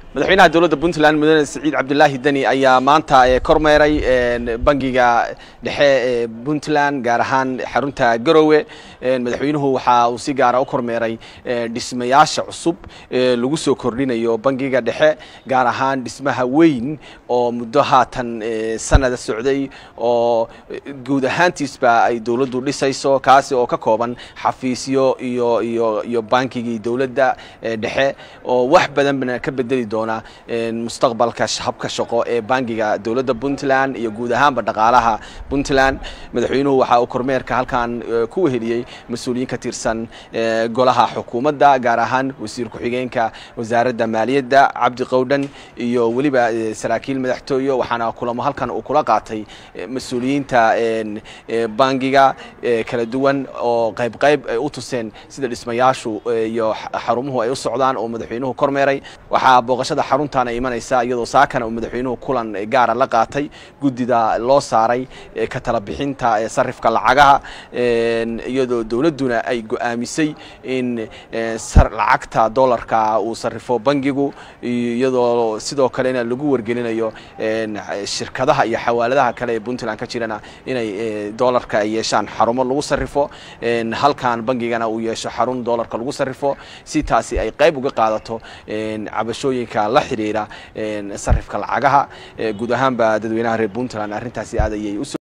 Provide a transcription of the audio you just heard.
madaxweynaha dowladda puntland mudane siciid cabdulaahi deni ayaa maanta kormeeray bangiga dhexe ee puntland gaar ahaan xarunta garowe madaxweynuhu waxa uu si gaara u kormeeray dhismayaasha cusub ee lagu soo kordhinayo bangiga dhexe gaar ahaan dhismaha weyn oo muddo haatan sanada socday oo guud ahaantiisba ay dowladdu dhisayso kaasi oo ka kooban xafiisyo iyo iyo iyo bankigii dowladda dhexe oo wax badanna ka bedeli doona mustaqbalka habka shaqo ee bangiga dowladda puntland iyo guud ahaanba dhaqaalaha puntland madaxweynuhu waxa uu kormeerka halkan ku weheliyey mas-uuliyiin ka tirsan golaha xukuumadda gaar ahaan wasiir ku-xigeenka wasaaradda maaliyadda cabdi qowdhan iyo weliba saraakiil madaxtooye waxaana kulamo halkan uu kula qaatay mas-uuliyiinta bangiga kala duwan oo qayb qayb ay u tuseen sida dhismayaashu iyo xarumuhu ay u socdaan oo madaxweynuhu kormeeray waxaa booqashada xaruntan ay imanaysa iyadoo saakana uu madaxweynuhu kulan gaara la qaatay guddida loo saaray ka tala bixinta sarifka lacagaha iyadoo dowladduna ay go-aamisay in lacagta dollarka uu sarifo bangigu iyadoo sidoo kalena lagu wargelinayo shirkadaha iyo xawaaladaha kale ee puntland ka jirana inay dollarka ay yeeshaan xarumo lagu sarifo halkan bangigana uu yeesho xarun dollarka lagu sarifo si taasi ay qayb uga qaadato cabashooyinka la xiriira sarifka lacagaha guud ahaanba dadweynaha reer puntland arrintaasi aad ayay